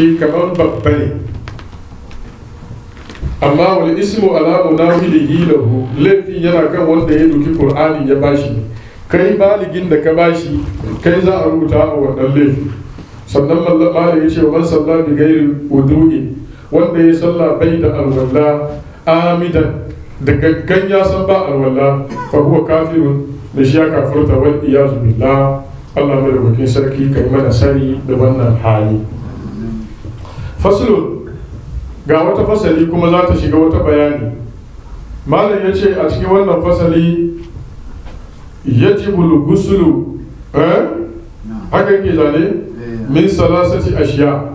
kamar babba ne amma wal ismu ala munawilihi lahu laifin yana kan wanda ya duki qur'ani ya bashi ne kai baligin da ka bashi kai za a rubuta a wannan laifi sannan malam ya ce man salla bi gairi wudu'i wanda ya salla bai da alwala amidan da gaggan ya san ba alwala fa huwa kafirun da shi ya kafurta wal iyazu billah Allah mai da sarki kai mana sari da wannan hali faslun ga wata fasali kuma za ta shiga wata bayani malam ya ce a cikin wannan fasali yajibul gusulu eh haka yake zane min salasati ashiya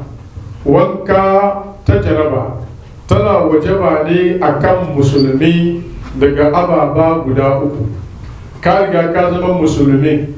wanka ta jaraba tana wajaba ne akan musulmi daga ababa guda uku ka riga ka zama musulmi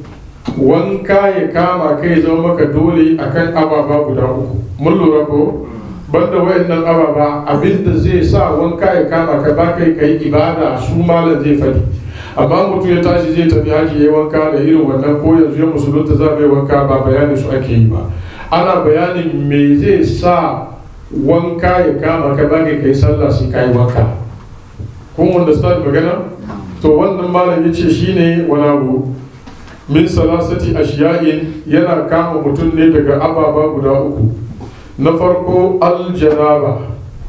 wanka ya kama kai zama maka dole akan ababa guda uku mun lura ko banda wayannan ababa abinda zai sa wanka ya kama ka ba kai kai ibada su malam zai fadi amma mutum ya tashi zai tafi haji ya wanka da irin wannan ko yanzu ya musulunta za bai wanka ba bayani su ake yi ba ana bayanin me zai sa wanka ya kama ka ba kai kai sallah sai kai wanka kun understand magana to wannan malam ya ce shine wani abu min salasati ashiya'in yana kama mutum ne daga ababa guda uku na farko aljanaba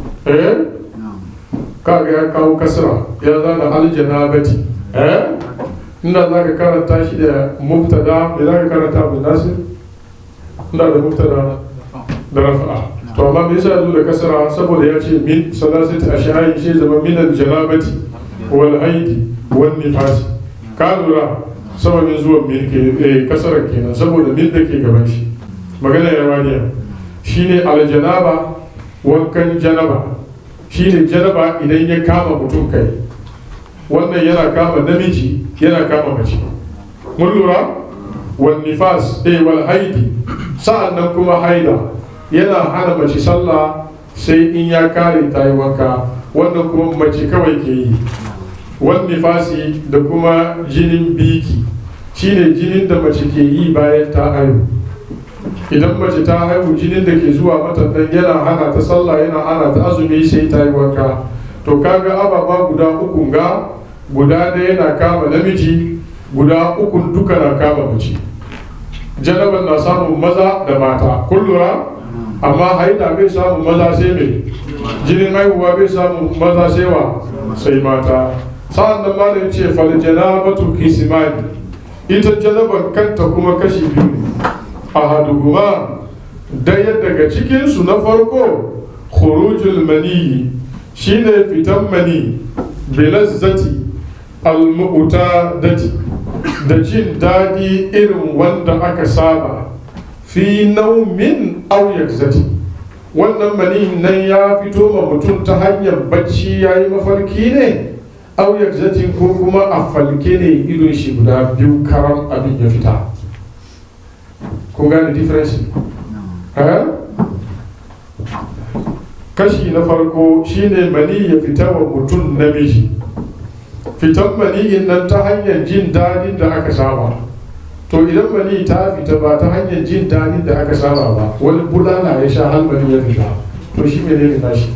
eh kaga ya kawo kasra ya zana aljanabati eh inda za ka karanta shi da mubtada me za ka karanta abu nasir inda da mubtada da rafa'a to amma me yasa zo da kasra saboda ya ce min salasati ashiya'in shi zama min aljanabati wal haidi wal nifasi ka lura sababin zuwan min ke kasarar kenan saboda min da ke gaban shi magana ya waniya shine aljanaba wankan janaba shine janaba idan ya kama mutum kai wannan yana kama namiji yana kama mace mun lura wal nifas eh wal haidi sa'annan kuma haida yana hana mace sallah sai in ya kare ta yi wanka wannan kuma mace kawai ke yi wal nifasi da kuma jinin biki shine jinin da mace ke yi bayan ta haihu idan mace ta haihu jinin da ke zuwa mata dan yana hana ta sallah yana hana ta azumi sai ta yi wanka to kaga ababa guda uku ga guda ɗaya na kama namiji guda uku duka na kama mace janaban na samun maza da mata kun lura amma haida bai samun maza sai mai jinin haihuwa bai samun maza sai wa sai mata sa'an nan malam ce fal janabatu kisimani ita janaban kanta kuma kashi biyu ne ahaduhuma daya daga cikinsu na farko khurujul maniyi shine fitan mani bilazzati almu'tadati da jin daɗi irin wanda aka saba fi naumin aw yakzati wannan mani nan ya fito ma mutum ta hanyar bacci ya yi mafarki ne aw yakzatin ko kuma a falke ne idon shi guda biyu karam abin ya fita kun gane difference kashi na farko shine mani ya fita wa mutum namiji fitan maniyin nan ta hanyar jin dadin da aka saba to idan mani ta fita ba ta hanyar jin dadin da aka saba ba wani bulala ya sha har mani ya fita to shi ne ne nashi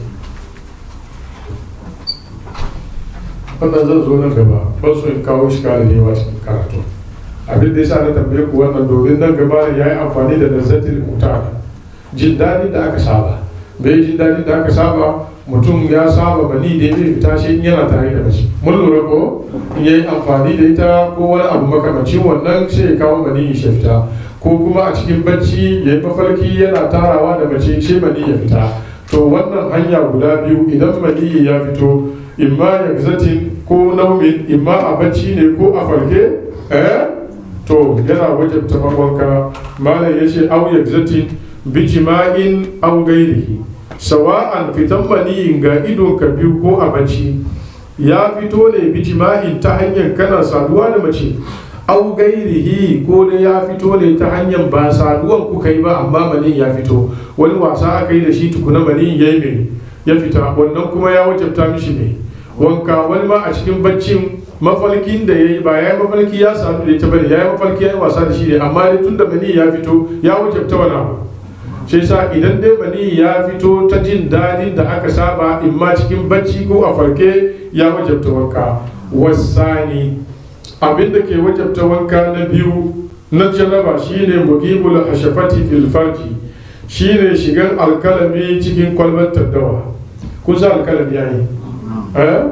wannan zan zo nan gaba ban so in kawo shi kare da yawa cikin karatu abin da yasa na tambaye ku wannan domin nan gaba ya yi amfani da lazzatil mutar jin daɗin da aka saba bai jin daɗin da aka saba mutum ya saba bani da ya fita shi in yana tare da mace mun lura ko in yayi amfani da ita ko wani abu makamacin wannan sai ya kawo bani ya fita ko kuma a cikin bacci ya yi mafarki yana tarawa da mace sai bani ya fita to wannan hanya guda biyu idan bani ya fito imma ya zatin ko naumin imma a bacci ne ko a farke eh to yana wajabta wanka malam ya ce au yakzati bi jima'in au gairihi sawa'an fitan maniyin ga idon ka biyu ko a bacci ya fito ne bi jima'in ta hanyar kana saduwa da mace au gairihi ko da ya fito ne ta hanyar ba saduwan kuka yi ba amma maniyin ya fito wani wasa aka yi da shi tukuna maniyin ya yi mai ya fita wannan kuma ya wajabta mishi mai wanka wani ma a cikin baccin mafarkin da ya yi ba ya yi mafarki ya sadu da ita bane ya yi mafarki ya yi wasa da shi ne amma dai tun da mani ya fito ya wajabta wani abu shi sa idan dai mani ya fito ta jin daɗin da aka saba in ma cikin bacci ko a farke ya wajabta wanka wasani abin da ke wajabta wanka na biyu na janaba shine mugibul hashafati fil farji shine shigan alkalami cikin kwalbar taddawa kun sa alkalami yayi eh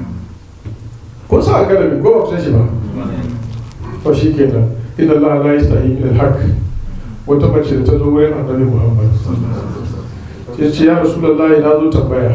kun sa alkalami ko ba ku san shi ba to shi kenan inna Allah la yastahi min al-haq wata mace da ta zo wurin annabi Muhammad ya ce ya rasulullahi na zo tambaya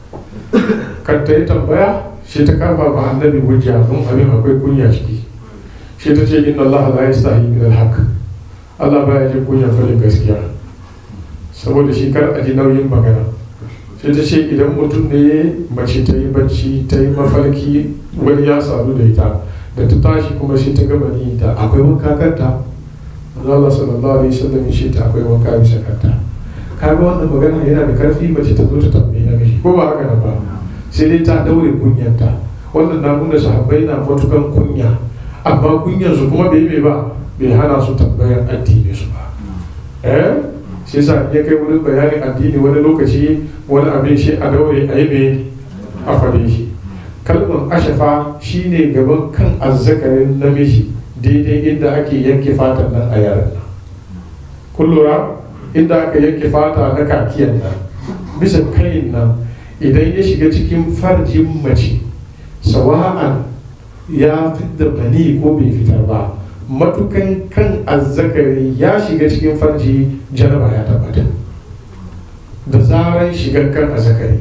kan ta yi tambaya shi ta kafa ba annabi hujja don abin akwai kunya ciki shi ta ce inna Allah la yastahi min al-haq Allah baya jin kunya fadin gaskiya saboda shi kar a ji nauyin magana sai ta ce idan mutum ne mace ta yi bacci ta yi mafarki wani ya sadu da ita da ta tashi kuma shi ta gama ni da akwai wanka kanta Allah sallallahu alaihi wasallam shi ta akwai wanka bisa kanta kaga wannan magana yana da karfi mace ta zo ta tambaye na mishi ko ba haka nan ba sai dai ta daure kunyanta wannan na nuna sahabbai na matukan kunya amma kunyan su kuma bai bai ba bai hana su tambayar addini su ba eh shi yasa ya kai wurin bayanin addini wani lokaci wani abin shi a daure a yi mai a fare shi kalmar ashafa shine gaban kan azzakarin namiji daidai inda ake yanke fatan nan a yaran nan kun lura inda aka yanke fata na kakiyan nan bisa kayin nan idan ya shiga cikin farjin mace sawa'an ya fitar mani ko bai fitar ba matukan kan azzakari ya shiga cikin farji janaba ya tabbata da zaran shigar kan azzakari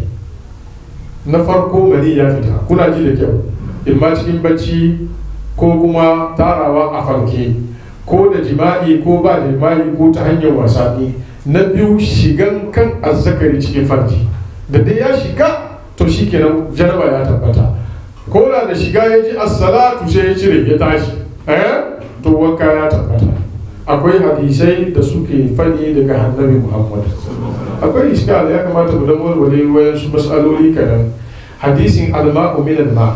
na farko mani ya fita kuna ji da kyau imma cikin bacci ko kuma tarawa a farke ko da jima'i ko ba jima'i ko ta hanyar wasanni na biyu shigan kan azzakari cikin farji da dai ya shiga to shi kenan janaba ya tabbata ko da da shiga ya ji assalatu sai ya cire ya tashi eh to wanka ya tabbata akwai hadisai da suke fadi daga annabi muhammad akwai iskal ya kamata mu dan walwale wayansu mas'aloli kadan hadisin alma'u min ma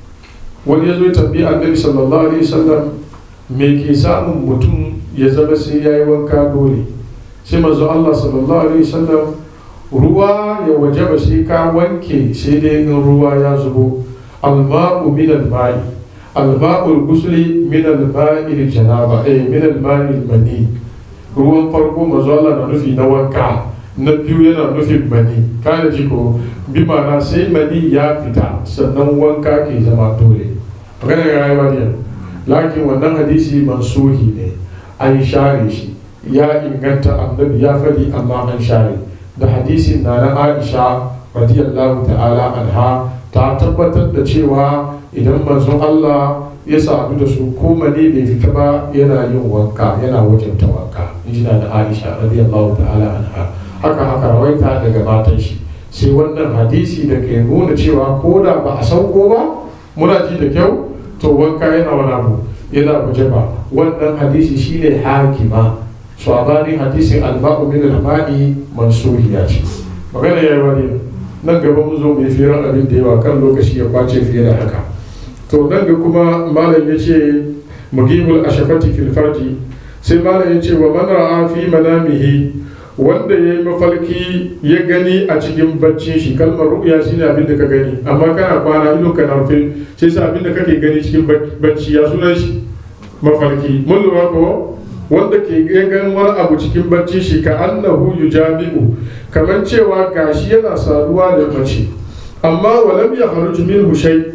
wani ya zo ya tambayi annabi sallallahu alaihi wasallam me ke samun mutum ya zama sai yayi wanka dole sai manzo Allah sallallahu alaihi wasallam ruwa ya wajaba sai ka wanke sai dai in ruwa ya zubo alma'u min al-ma'i alma'ul gusli min al-ma'i janaba eh min al-ma'i mani ruwan farko manzo Allah na nufi na wanka na biyu yana nufin mani kada ji ko bi ma'ana sai mani ya fita sannan wanka ke zama dole magana ya rayuwa ne lakin wannan hadisi mansuhi ne an share shi ya inganta annabi ya faɗi amma an share da hadisin na na aisha radiyallahu ta'ala anha ta tabbatar da cewa idan manzon Allah ya sadu da su ko mani bai fita ba yana yin wanka yana wajenta wanka in na da aisha radiyallahu ta'ala anha haka haka rawaita daga matan shi sai wannan hadisi da ke nuna cewa ko da ba a sauko ba muna ji da kyau to wanka yana wani abu yana waje ba wannan hadisi shine hakima sabanin hadisin alba'u min al-ma'i mansuhiya ce magana yayi wani nan gaba mun zo mai firan abin da yawa kan lokaci ya kwace fiye da haka to nan ga kuma malam ya ce mugibul ashafati fil farji sai malam ya ce wa man ra'a fi manamihi wanda ya yi mafarki ya gani a cikin bacci shi kalmar ru'ya shine abin da ka gani amma kana kwana idon ka na rufe sai sa abin da kake gani cikin bacci ya sunan shi mafarki mun lura ko wanda ke ganin wani abu cikin bacci shi ka annahu yujami'u kamar cewa gashi yana saduwa da mace amma wa lam yakhruj minhu shay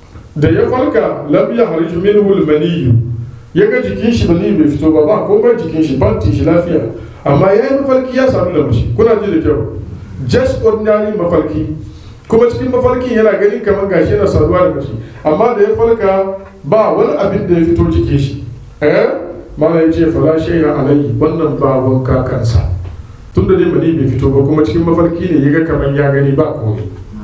da ya farka lam yakhruj minhu al-maniyyu ya ga jikin shi bani bai fito ba ba komai jikin shi bantin shi lafiya amma ya yi mafarki ya sadu da mace kuna ji da kyau just ordinary mafarki kuma cikin mafarkin yana ganin kamar gashi yana saduwa da mace amma da ya farka ba wani abin da ya fito jikin shi eh mala ya ce fala shay'a alayhi wannan ba wanka kansa tun da dai mani bai fito ba kuma cikin mafarki ne ya ga kamar ya gani ba komai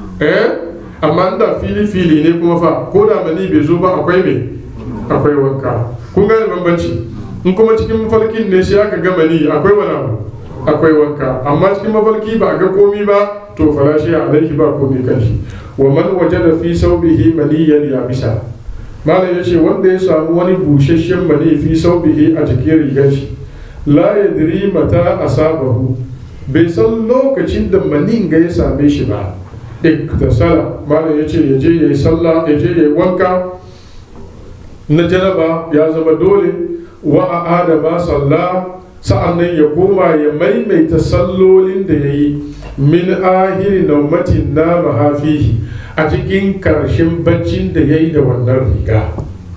eh amma da fili fili ne kuma fa ko da mani bai zo ba akwai me akwai wanka kun gane bambanci in kuma cikin mafarkin ne shi aka gama ni akwai wani abu akwai wanka amma cikin mafarki ba a ga komi ba to farashi a alaihi ba komi kan shi wa man wajada fi saubihi maniyan ya bisa malam ya ce wanda ya samu wani busasshen mani fi saubihi a jikin rigar shi la yadri mata asabahu bai san lokacin da manin ga ya same shi ba iktasala malam ya ce ya je ya yi sallah ya je ya yi wanka na janaba ya zama dole wa a'ada ba sallah sa'annan ya koma ya maimaita sallolin da ya yi min ahiri naumatin na mahafihi a cikin karshen baccin da ya yi da wannan riga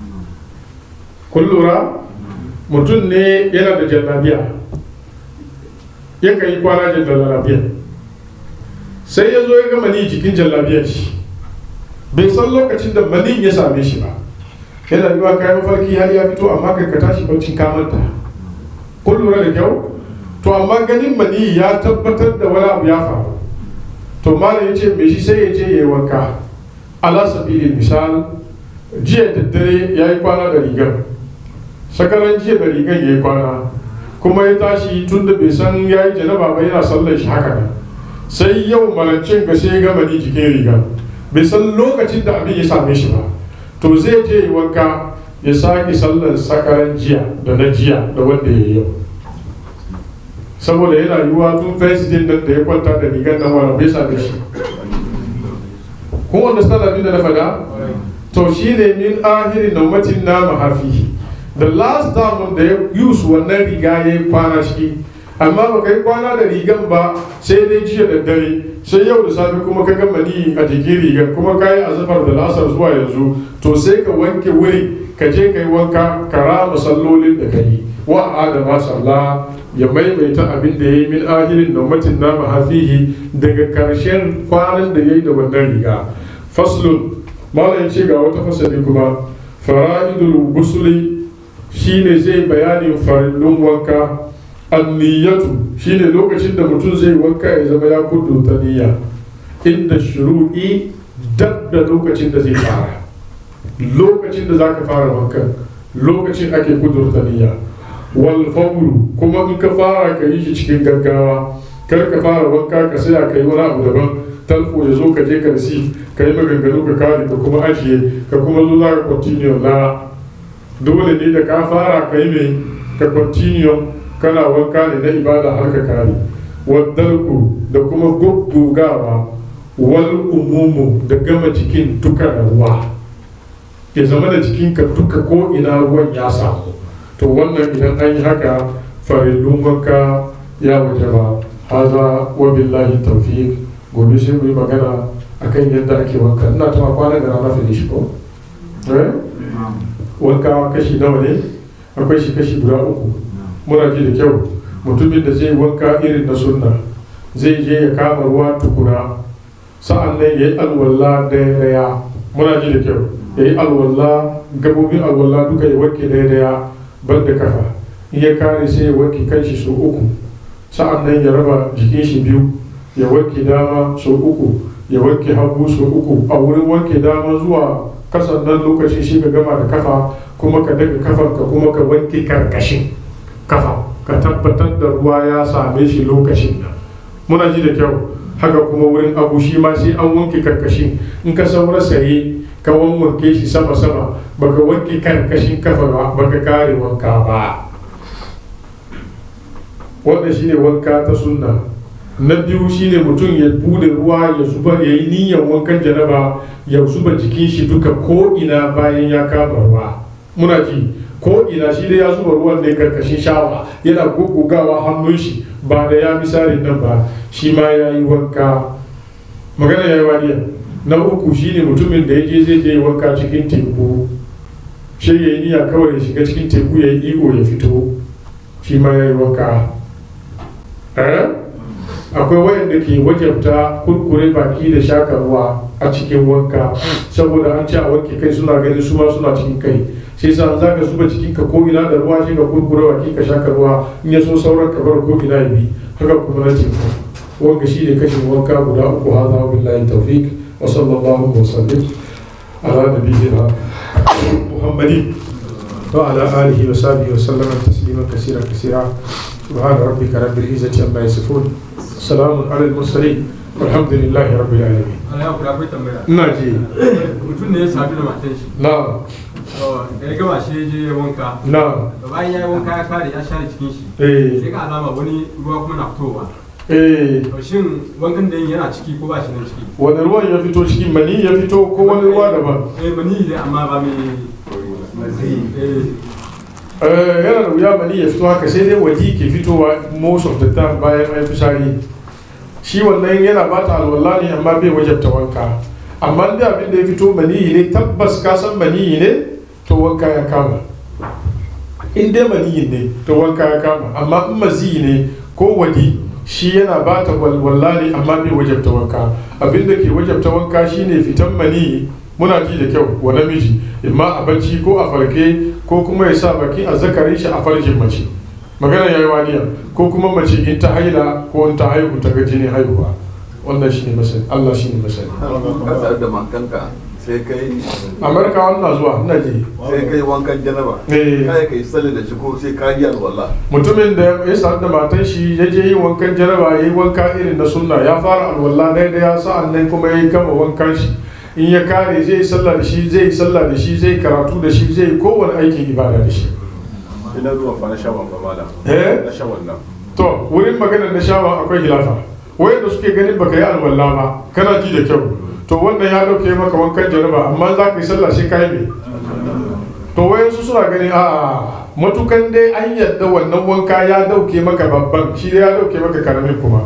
kun lura mutum ne yana da jallabiya yakan yi kwana da jallabiya sai ya zo ya ga mani jikin jallabiyar shi bai san lokacin da mani ya same shi ba yana yiwa kayan farki har ya fito amma kai ka tashi barcin kamanta kun lura da kyau to amma ganin mani ya tabbatar da wani abu ya faru to malam ya ce me shi sai ya je ya yi wanka ala sabilin misal jiya da dare ya yi kwana da rigar sakaran jiya da rigar ya yi kwana kuma ya tashi tun da bai san ya yi janaba ba yana sallar shi haka nan sai yau malancin ga sai ya gama ni jikin riga bai san lokacin da abin ya same shi ba to zai je yi wanka ya sake sallar sakaran jiya da na jiya da wanda ya yi yau saboda yana yiwuwa tun first din nan da ya kwanta da rigar nan wani bai same shi kun wanda sana abin da na faɗa to shi ne min ahirin naumatin na mahafihi the last time da ya use wannan riga ya yi kwana shi amma ba ka yi kwana da rigan ba sai dai jiya da dare sai yau da safe kuma ka gama ni a jikin rigar kuma ka yi azafar da lasar zuwa yanzu to sai ka wanke wuri ka je ka yi wanka ka rama sallolin da ka yi wa adama sallah ya maimaita abin da ya yi min ahirin naumatin na mahafihi daga karshen kwanan da ya yi da wannan riga faslun malam ce ga wata fasali kuma fara'idul gusuli shine zai bayanin farillun wanka anniyatu shine lokacin da mutum zai wanka ya zama ya kudurta niyya inda shuru'i dab da lokacin da zai fara lokacin da zaka fara wankan lokacin ake kudurta niyya wal fawru kuma in ka fara ka yi shi cikin gaggawa kar ka fara wanka ka saya ka yi wani abu daban talfo ya zo ka je ka risi ka yi maganganu ka kare ka kuma ajiye ka kuma zo za ka continue na dole ne da ka fara ka yi mai ka continue kana wanka ne na ibada har ka kare waddalku da kuma guggugawa wal umumu da gama jikin duka da ruwa ya zama da jikinka duka ko ina ruwan ya samu to wannan idan an yi haka farillun wanka ya waje ba haza wa billahi tawfiq gobe sai mu yi magana akan yadda ake wanka ina tuma kwanan da na fi shi ko wanka kashi nawa ne akwai shi kashi guda uku muna ji da kyau mutumin da zai wanka irin na sunna zai je ya kama ruwa tukuna sa'an nan ya yi alwala daya daya muna ji da kyau ya yi alwala gabobin alwala duka ya wanke daya daya ban da kafa in ya kare sai ya wanke kanshi sau uku sa'an nan ya raba jikin shi biyu ya wanke dama sau uku ya wanke hagu sau uku a wurin wanke dama zuwa kasan nan lokacin shi ka gama da kafa kuma ka daga kafan ka kuma ka wanke karkashin kafa ka tabbatar da ruwa ya same shi lokacin nan muna ji da kyau haka kuma wurin abu shi ma sai an wanke karkashin in ka saura saye ka wanke shi sama sama baka wanke karkashin kafa ba baka kare wanka ba wannan shine wanka ta sunna na biyu shine mutum ya bude ruwa ya zuba ya yi niyyar wankan janaba ya zuba jikin shi duka ko ina bayan ya kama ruwa muna ji ko ina shi dai ya zuba ruwan ne karkashin shawa yana gugugawa hannun shi ba da ya misalin nan ba shi ma ya yi wanka magana ya yi waniya na uku shine mutumin da ya je zai je wanka cikin teku shi ya yi niyya kawai ya shiga cikin teku ya yi iko ya fito shi ma ya yi wanka akwai wayanda ke wajabta kurkure baki da shaka ruwa a cikin wanka saboda an ce a wanke kai suna ganin su ma suna cikin kai sai sa za ka zuba cikin ka ko ina da ruwa sai ka kurkure baki ka shaka ruwa in ya so sauran ka bar ko ina ya bi haka kuma na teku wanga shi ne kashin wanka guda uku hada billahi tawfiq wa sallallahu wa sallim ala nabiyyina muhammadin wa ala alihi wa sahbihi wa sallama taslima kaseera kaseera سبحان ربك رب العزة عما يصفون سلام على المرسلين والحمد لله رب العالمين Ana ya kula akwai tambaya. ina ji Mutum ne ya sadu da matan shi. na da ya gama shi ya je wanka na da bayan ya yi wanka ya kare ya share cikin shi eh sai ga alama wani ruwa kuma na fitowa eh to shin wankan da yin yana ciki ko ba shi nan ciki wani ruwan ya fito cikin mani ya fito ko wani ruwa daban eh mani ne amma ba mai eh Eh, yana da wuya mani ya fito haka sai dai waje ke fitowa most of the time bayan mai fitsari shi wannan yana bata alwala ne amma bai wajabta wanka amma da abin da ya fito maniyi ne tabbas ka san maniyi ne to wanka ya kama in dai maniyi ne to wanka ya kama amma in maziyi ne ko wadi shi yana bata walwala ne amma bai wajabta wanka abin da ke wajabta wanka shine fitan maniyi muna ji da kyau wa namiji imma a bacci ko a farke ko kuma ya sa baki a zakarin shi a farjin mace magana yayi waniya ko kuma mace in ta haila ko in ta haihu ta ga jini haihuwa wannan shine masani Allah shine masani ka sadu da matanka sai kai Amerika wannan zuwa ina ji sai kai wankan janaba Eh. kai kai salli da shi ko sai ka yi alwala mutumin da ya sadu da matan shi ya je yi wankan jaraba ya yi wanka irin na sunna ya fara alwala daidai ya sa'an nan kuma ya gama wankan shi in ya kare zai yi sallah da shi zai yi sallah da shi zai yi karatu da shi zai yi kowane aikin ibada da shi ina zuwa fa na shawan ba mala Eh? na shawan nan to wurin maganar na shawa akwai hilafa wayanda suke ganin baka yi alwala ba kana ji da kyau to wannan ya dauke maka wankan jaraba amma za ka yi sallah sai ka yi me to wayansu suna ganin a matukan dai an yadda wannan wanka ya dauke maka babban shi dai ya dauke maka karamin kuma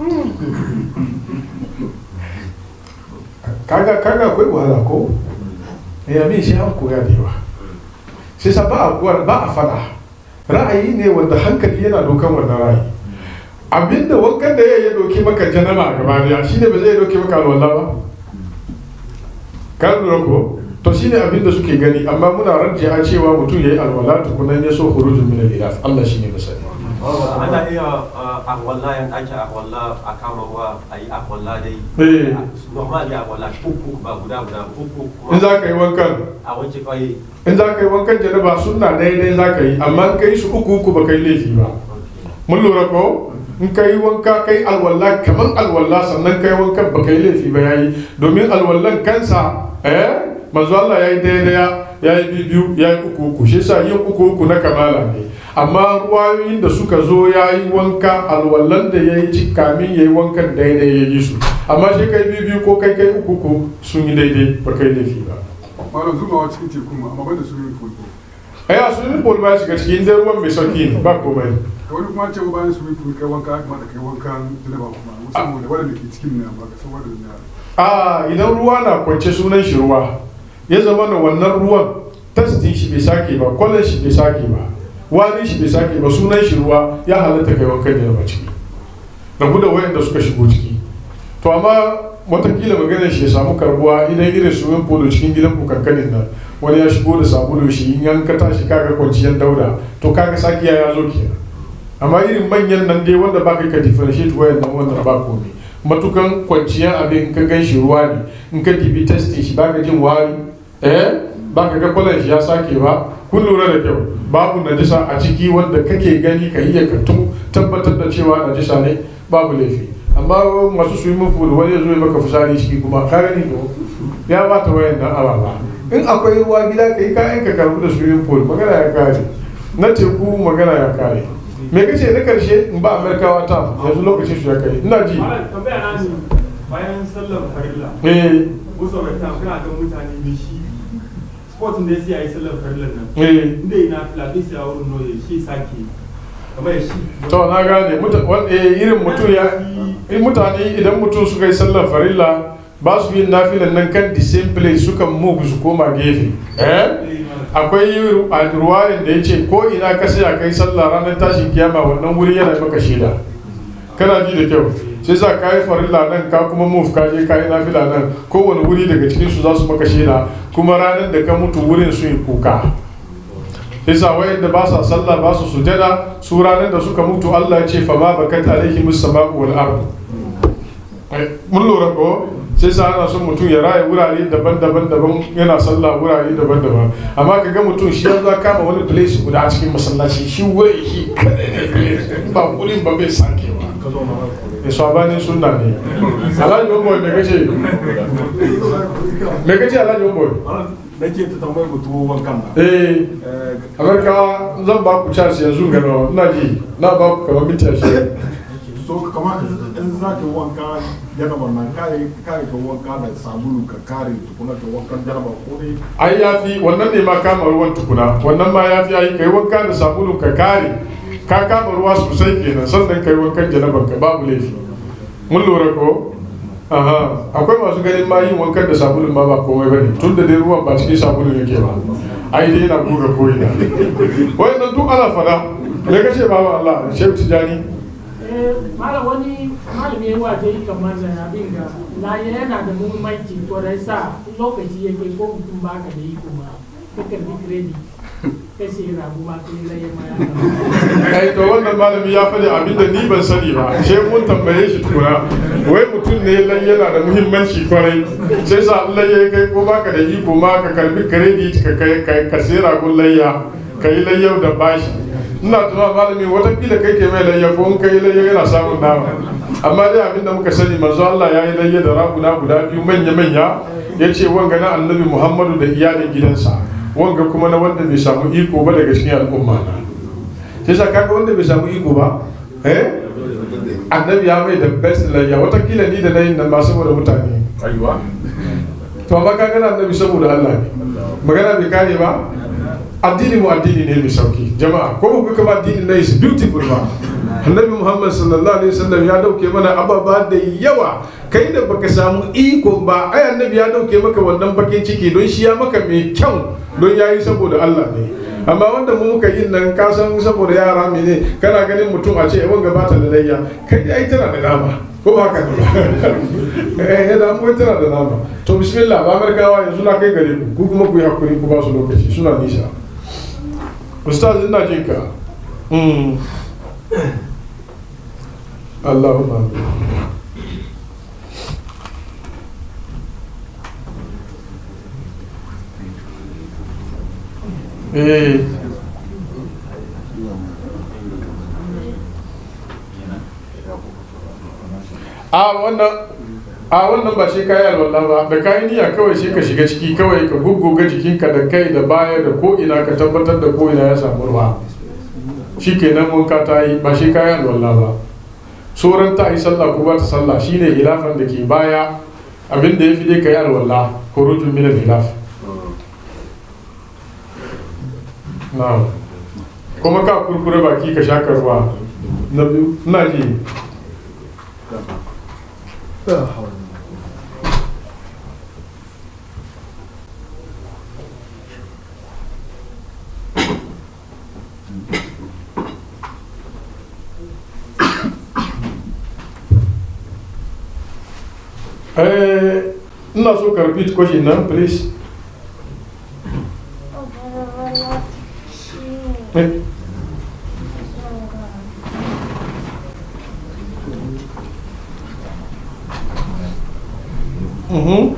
kaga kaga akwai wahala ko eh abin shi an koya da yawa sai sa ba a kuwar ba a fada ra'ayi ne wanda hankali yana dokan wannan ra'ayi abinda wankan da ya ya doke maka janaba a gaba daya shine ba zai doke maka alwala ba ka lura ko to shine abinda suke gani amma muna rajja cewa mutum yayi alwala tukunan ya so khurujun min al-ilaf Allah shine masani ana iya akwalla yan ake akwalla a kama ruwa a yi akwalla dai Eh. normally akwalla uku ba guda guda ba, uku in kuma za ka yi wankan a wanke kawai in za ka yi wankan janaba sunna daidai za ka yi amma in ka yi su uku uku ba ka yi laifi ba mun lura ko in ka yi wanka ka yi alwala kamar alwala sannan ka yi wankan ba ka yi laifi ba ya yi domin alwallan kansa eh manzo Allah ya yi daidaya ya yi biyu ya yi uku uku shi yasa yin uku uku na kamala ne amma ruwayoyin da suka zo ya yi wanka alwallan da ya yi ci kamin ya yi wankan daidai ya yi su amma shi kai biyu biyu ko kai kai uku uku sun yi daidai ba kai laifi ba malam zubawa cikin teku ma amma banda swimming pool ko ai a swimming pool ba ya shiga cikin dai ruwan mai sauki ne ba komai ka wani kuma ce bayan swimming pool kai wanka ya kamata kai wankan janaba kuma musamman da wadanda ke cikin ne amma ka san wadanda ne a idan ruwa na kwance sunan shi ruwa ya zama na wannan ruwan tastin shi bai sake ba kwallon shi bai sake ba wani shi bai sake ba sunan shi ruwa ya halatta kai wankan da ba ciki rabu da wayanda suka shigo ciki to amma watakila maganar shi ya samu karbuwa idan irin swimming pool cikin gidan ku kankanin nan wani ya shigo da sabulu shi in an ka tashi kaga kwanciyar dauda to kaga sakiya ya zo kenan amma irin manyan nan dai wanda ba kai ka differentiate wayan nan wannan ba komai matukan kwanciyar abin in ka gan shi ruwa ne in ka dibi testing shi baka jin wari eh baka ga kwalan shi ya sake ba kun lura da kyau babu najisa a ciki wanda kake gani ka iya ka tu- tabbatar da cewa najisa ne babu laifi amma masu swimming pool wani ya zo ya maka fitsari ciki kuma ka gani to ya bata wayan nan ababa in akwai ruwa gida ka yi kayan ka karbu da swimming pool magana ya kare na teku magana ya kare me kace na karshe in ba amerikawa ta yanzu lokacin su ya kai ina ji Malam tambaya na ne bayan sallar farilla eh wasu wata kuna ga mutane da shi sportin da ya siya yi sallar farillar nan eh inda yana filafi siya wurin noye shi sake kamar ya shi to na gane muta- wan- eh, irin mutum ya in mutane idan mutum suka yi sallar farilla ba su yin nafilan nan kan the same place suka move su koma gefe eh akwai ru- a ruwayan da ya ce ko ina ka saya kai sallah ranar tashin kiyama wannan wuri yana maka shaida kana ji da kyau sai za ka yi farilla nan ka kuma move ka je ka yi nafila nan kowane wuri daga cikin su za su maka shaida kuma ranar da ka mutu wurin su yi kuka isa wayanda ba sa sallah ba su sujada su ranar da suka mutu Allah ya ce fa ma bakat alaihim as-sama'u wal ard mun lura ko sai sa ana son mutum ya raya wurare daban-daban daban yana sallah wurare daban-daban amma ka ga mutum shi yanzu ya kama wani place guda a cikin masallaci shi wuri shi kadai ne place ba wurin ba bai sake ba ya sabanin sunna ne alhaji umar me kace me kace alhaji umar na ce ta tambayi mutu wankan na eh amurka zan ba ku charge yanzu gano ina ji na ba ku kamar minti ashirin so kamar in za ka yi wanka janaba na kare kare ka wanka da sabulu ka kare tukuna ka wankan janaba ko dai ai ya fi wannan ne ma kama ruwan tukuna wannan ma ya fi ai kai wanka da sabulun ka kare ka kama ruwa sosai kenan sannan kai wankan janaban ka babu laifi mun lura ko aha akwai masu ganin ma yin wankan da sabulun ma ba komai bane tun da dai ruwan ba cikin sabulun yake ba ai dai yana goga ko'ina wayannan duk ana fada me kace babu Allah shehu tijani malam wani malami ya waje kamar da abin ga laye yana da muhimmanci to da sa lokaci ya kai ko mutum baka da iko ma ka karbi credit ka sai rabu ma kai laye ma ya kai to wannan malami ya faɗi abin da ni ban sani ba sai mun tambaye shi tukuna wai mutum ne lai yana da muhimmanci kwarai sai sa Allah ya kai ko baka da iko ma ka karbi credit ka kai ka sai ragun layya ka yi layyau da bashi ina tuna malami watakila kai ke mai layya ko in kai layya yana samun nama amma dai abin da muka sani manzo Allah ya yi layya da raguna guda biyu manya manya ya ce wanga na annabi Muhammadu da iyalin gidansa wanga kuma na wanda bai samu iko ba daga cikin al'umma na sai sa kaga wanda bai samu iko ba eh annabi ya mai da best layya watakila ni da nayin nan ba saboda mutane aiwa to amma kaga na annabi saboda Allah ne magana bai kare ba addini mu addini ne mai sauki jama'a ko ku kuma addini na is beautiful ba annabi muhammad sallallahu alaihi wasallam ya dauke mana ababa da yawa kai da baka samu iko ba ai annabi ya dauke maka wannan bakin ciki don shi ya maka mai kyau don yayi saboda Allah ne amma wanda mu muka yin nan ka san saboda yara mene kana ganin mutum a ce wanga ba ta da layya kai dai ai tana da dama ko ba haka ne ba eh da mu tana da dama to bismillah ba markawa yanzu na kai gare ku ku kuma ku yi hakuri ku ba su lokaci suna nisa ustaz ina jin ka mm. Allahumma amin. eh a wannan a wannan ba shi kayi alwala ba da kayi niyya kawai sai ka shiga ciki kawai ka gugguga jikinka da kai da baya da ko ina ka tabbatar da ko ina ya samu ruwa shi kenan wanka ta yi ba shi kayi alwala ba sauran ta yi sallah ko ba ta sallah shine hilafan da ke baya abin da ya fi dai kayi alwala hurujun min hilaf na'am kuma ka kurkure baki ka shaka ruwa na biyu ina ji Eh, ina so ka repeat question nan please Eh, mhm.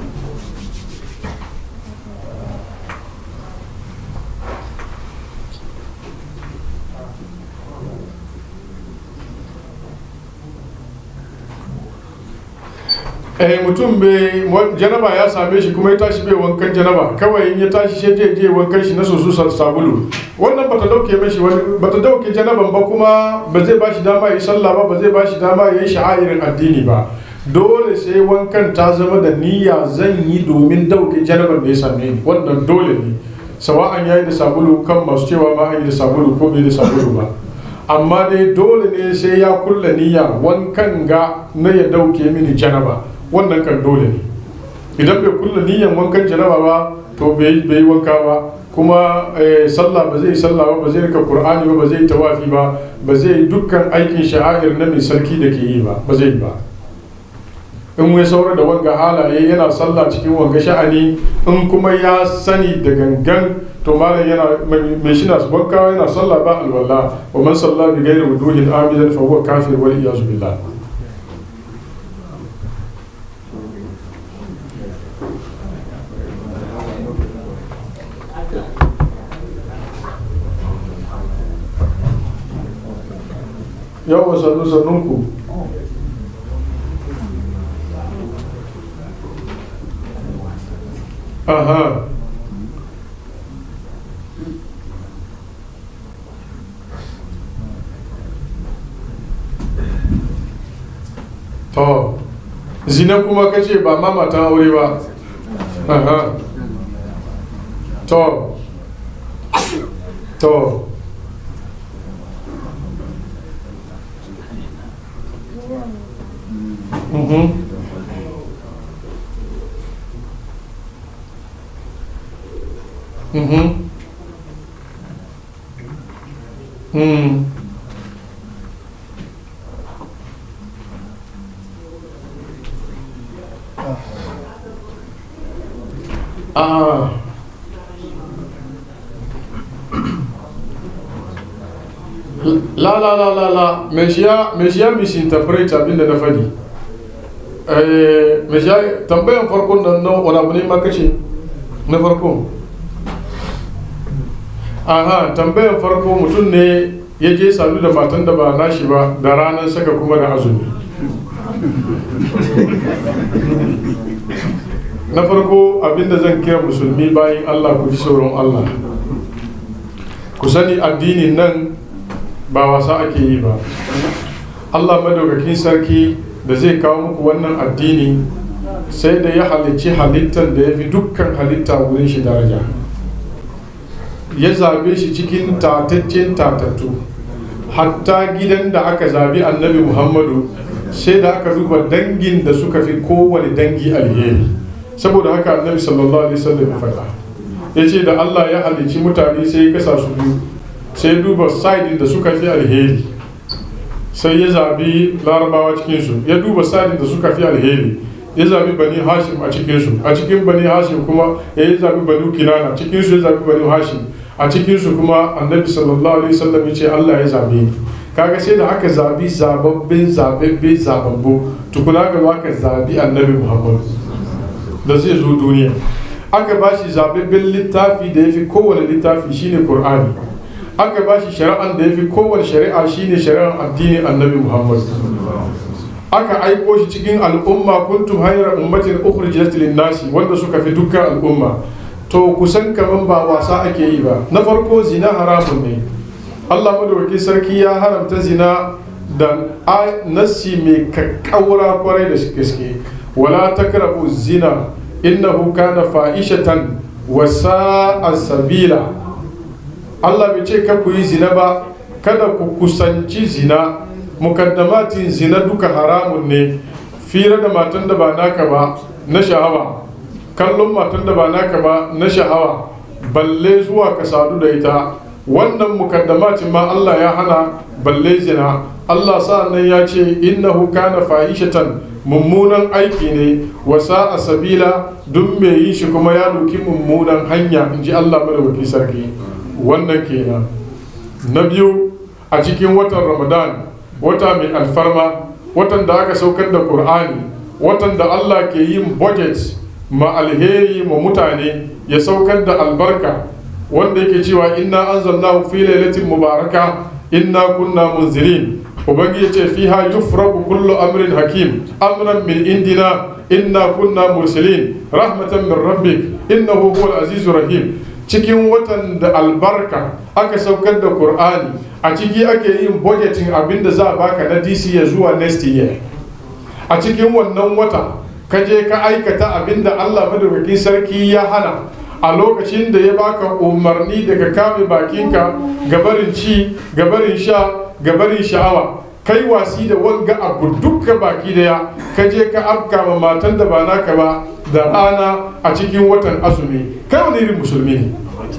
eh mutum bai wa- janaba ya same shi kuma ya tashi bai wankan janaba kawai in ya tashi shi je je wankan shi na soso sa- sabulu wannan bata dauke mashi wani bata dauke janaban ba kuma ba zai bashi dama ya yi sallah ba ba zai bashi dama ya yi sha'irin addini ba dole sai wankan ta zama da niyya zan yi domin dauke janaban da ya same ni wannan dole ne sawa'an ya yi da sabulu kan masu cewa ma an yi da sabulu ko bai da sabulu ba amma dai dole ne sai ya kulla niyya wankan ga na ya dauke mini janaba wannan kan dole ne idan bai kulla niyyan wankan janaba ba to bai bai yi wanka ba kuma eh, sallah ba zai sallah ba ba zai rika qur'ani ba ba zai tawafi ba ba zai yi dukkan aikin sha'air na mai sarki da ke yi ba ba zai yi ba in ya saura da wanga halaye yana sallah cikin wanga sha'ani in kuma ya sani da gangan to malam yana mai shi na wanka yana sallah ba alwala wa man sallah bi ghairi wuduhin amidan fa huwa kafir wal iyaz billah yawa sannu sannunku aha zina kuma ka ce ba ma matan aure ba Aha. to to Mhm. Mhm. Mm. Ah. La la la la la, me shi ya me shi ya misinterpret abin da na faɗi. Eh, me shi ya tambayan farkon nan nan wani abu ne ma kace na farko. Aha, tambayan farko mutum ne ya je sadu da matan da ba nashi ba da ranar saka kuma da azumi. na farko abinda zan kira musulmi bayan allah ku ji sauran allah ku sani addinin nan ba wasa ake yi ba allah madaukakin sarki da zai kawo muku wannan addini sai da ya halicci halittar da ya fi dukkan halitta wurin shi daraja ya zabe shi cikin tataccen tatattu hatta gidan da aka zabi annabi muhammadu sai da aka duba dangin da suka fi kowane dangi alheri saboda haka annabi sallallahu alaihi wasallam ya faɗa ya ce da Allah ya halicci mutane sai ya kasa su biyu sai duba side da suka fi alheri sai ya zabi larabawa cikinsu ya duba side da suka fi alheri ya zabi bani hashim a cikinsu a cikin bani hashim kuma ya yi zabi bani kinana cikinsu ya zabi bani hashim a cikinsu kuma annabi sallallahu alaihi wasallam ya ce Allah ya zabe ni kaga sai da aka zabi zababbin zababbe zababbu tukuna ga aka zabi annabi muhammadu da zai zo duniya aka ba shi zababben littafi da ya fi kowane littafi shine Kur'ani. aka ba shi shari'an da ya fi kowane shari'a shine shari'ar addinin annabi muhammad aka aiko shi cikin al'umma kuntum hayra ummatin ukhrijat lin-nasi wanda suka fi dukkan al'umma to kusan kaman ba wasa ake yi ba na farko zina haramun ne Allah madawaki sarki ya haramta zina da nassi mai kakkaura kwarai da gaske wala takrabu zina innahu kana fa'ishatan wa sa'a sabila Allah bai ce ka ku yi zina ba kada ku kusanci zina mukaddamatin zina duka haramun ne fira da matan da ba naka ba na sha'awa kallon matan da ba naka ba na sha'awa balle zuwa ka sadu da ita wannan mukaddamatin ma Allah ya hana balle zina Allah sa'annan ya ce innahu kana fahishatan mummunan aiki ne wasa a sabila duk mai yin shi kuma ya doki mummunan hanya in ji Allah madawaki sarki wannan kenan na biyu a cikin watan ramadan wata mai alfarma watan da aka saukar da qur'ani watan da Allah ke yin budget ma alheri ma mutane ya saukar da albarka wanda yake cewa inna anzalnahu fi lailatin mubaraka inna kunna munzirin ubangiji ce fiha yufraku kullu amrin hakim amran min indina inna kunna mursalin rahmatan min rabbik innahu huwal azizur rahim cikin watan da albarka aka saukar da qur'ani a ciki ake yin budgeting abinda za a baka na DC ya zuwa next year a cikin wannan wata ka je ka aikata abinda Allah madaukakin sarki ya hana a lokacin da ya baka umarni daga kame bakinka gabarin ci gabarin sha gabarin sha'awa kai wasi da wanga abu dukka baki daya ka je ka afka ma matan da ba naka ba da rana a cikin watan azumi kai wani irin musulmi ne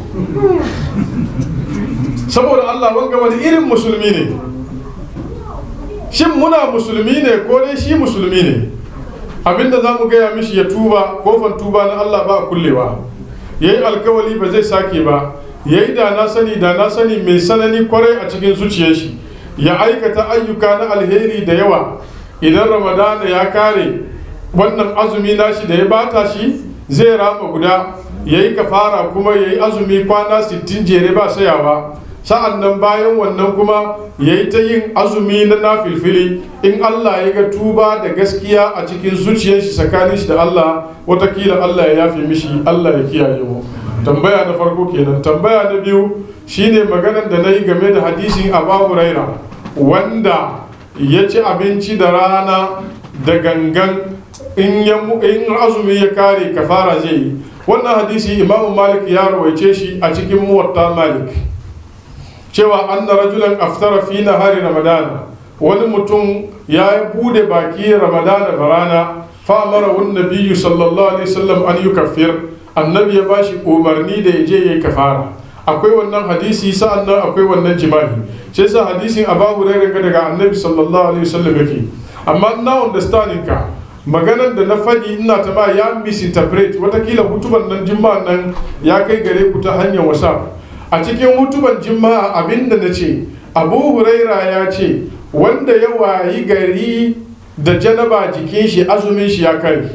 saboda Allah wanga wani irin musulmi ne shin muna musulmi ne ko dai shi musulmi ne abinda za mu gaya mishi ya tuba kofan tuba na Allah ba kullewa ya yi alkawali ba zai sake ba ya yi da na sani da na sani mai sanani kwarai a cikin zuciyar shi ya aikata ayyuka na alheri da yawa idan ramadana ya kare wannan azumi nashi da ya bata shi zai rama guda ya yi kafara kuma ya yi azumi kwana 60 jere ba sayawa sa'an nan bayan wannan kuma ya yi ta yin azumi na nafilfili in Allah ya ga tuba da gaskiya a cikin zuciyar shi tsakanin shi da Allah watakila Allah ya yafe mishi Allah ya kiyaye mu tambaya na farko kenan tambaya na biyu shine maganar da na yi game da hadisin Abu Huraira wanda ya ci abinci da rana da gangan in ya mu- in azumi ya kare kafara zai yi wannan hadisi imamu malik ya rawaice shi a cikin muwatta malik cewa anna rajulan aftara fi nahari ramadana wani mutum ya bude baki ramadana da rana fa amara wani nabiyyu sallallahu alaihi wasallam an yukaffir annabi ya bashi umarni da ya je yayi kafara akwai wannan hadisi sa'an nan akwai wannan jima'i sai sa hadisin abu hurairah ga daga annabi sallallahu alaihi wasallam yake amma na understanding ka maganar da na faɗi ina ta ba ya misinterpret watakila hutuban nan jima'an nan ya kai gare ku ta hanyar whatsapp a cikin hutuban jima'a abinda na ce abu huraira ya ce wanda ya wayi gari da janaba jikin shi azumin shi ya kare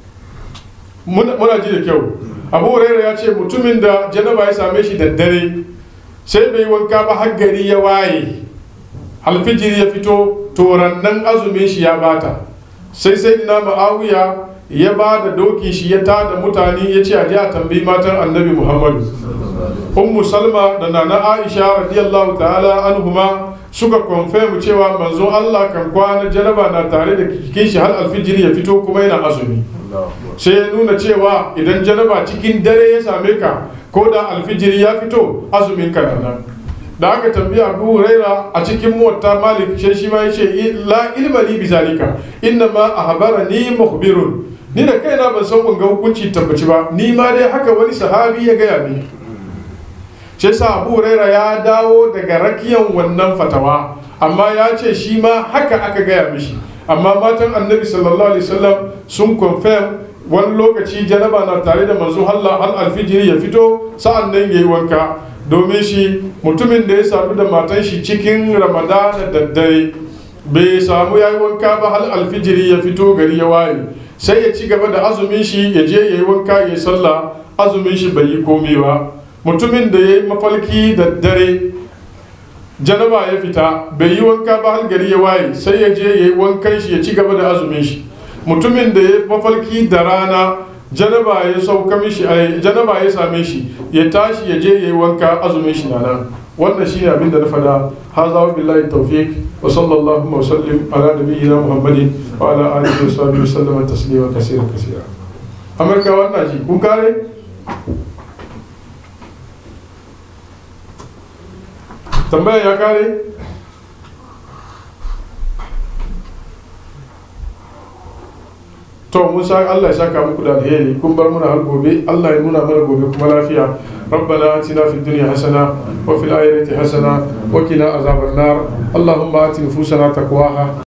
muna muna ji da kyau abu huraira ya ce mutumin da janaba ya same shi da dare sai bai wanka ba har gari ya waye alfijiri ya fito torannan azumin shi ya bata sai sai na ma'awiya ya ba da dokin shi ya tada mutane ya ce a je a tambayi matan annabi muhammadu ummu salma da nana aisha radiyallahu ta'ala anhuma suka confirm cewa manzo allah kan kwana janaba na tare da jikin shi har alfijiri ya fito kuma yana azumi sai ya nuna cewa idan janaba cikin dare ya same ka ko da alfijiri ya fito azumin ka na nan da aka tambaya abu huraira a cikin muwatta malik sai shi ma yace la ilma li bizalika inna ma ahbarani mukhbirun ni da kaina ban san ga hukunci tabbaci ba ni ma dai haka wani sahabi ya gaya mini sai sa abu huraira ya dawo daga rakiyan wannan fatawa amma ya ce shi ma haka aka gaya mishi amma matan annabi sallallahu alaihi wasallam sun confirm wani lokaci janaba na tare da manzo Allah al alfijiri ya fito sa'an nan yayi wanka domin shi mutumin da ya sadu da matan shi cikin ramadana da dare bai samu ya yi wanka ba hal alfijiri ya fito gari ya waye sai ya ci gaba da azumin shi ya je ya yi wanka ya yi sallah azumin shi bai yi komai ba mutumin da ya yi mafalki da dare janaba ya fita bai yi wanka ba hal gari ya waye sai ya je ya yi wankan shi ya ci gaba da azumin shi mutumin da ya yi mafalki da rana janaba ya sauka mishi ai janaba ya same shi ya tashi ya je yayi wanka azumin shi nan wannan shine abin da na fada haza wa billahi tawfiq wa sallallahu wa sallim ala nabiyyina muhammadin wa ala alihi wa sahbihi wa sallama taslima kaseera kaseera amurka wannan shi kun kare tambaya ya kare to mun sa Allah ya saka muku da alheri kun bar muna har gobe Allah ya nuna mana gobe kuma lafiya ربنا آتنا في الدنيا حسنة وفي الآخرة حسنة وقنا عذاب النار اللهم آت نفوسنا تقواها